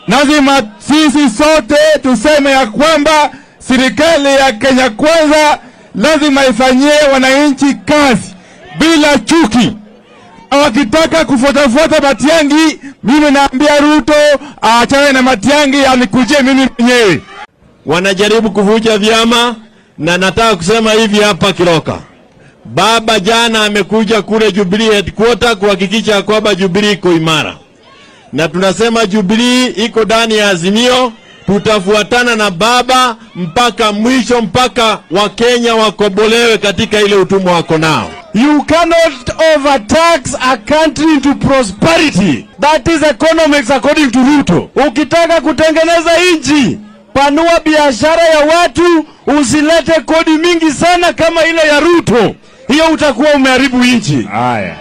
Lazima sisi sote tuseme ya kwamba serikali ya Kenya Kwanza lazima ifanyie wananchi kazi bila chuki. Wakitaka kufuatafuata Matiangi, mimi naambia Ruto aachane na Matiangi, anikujie mimi mwenyewe. wanajaribu kuvuja vyama, na nataka kusema hivi hapa Kiloka, baba jana amekuja kule Jubilee headquarter kuhakikisha ya kwamba Jubilee iko imara, na tunasema Jubilee iko ndani ya Azimio. Tutafuatana na baba mpaka mwisho, mpaka Wakenya wakobolewe katika ile utumwa wako nao. You cannot overtax a country into prosperity. That is economics according to Ruto. Ukitaka kutengeneza nchi, panua biashara ya watu, usilete kodi mingi sana kama ile ya Ruto. Hiyo utakuwa umeharibu nchi. Haya.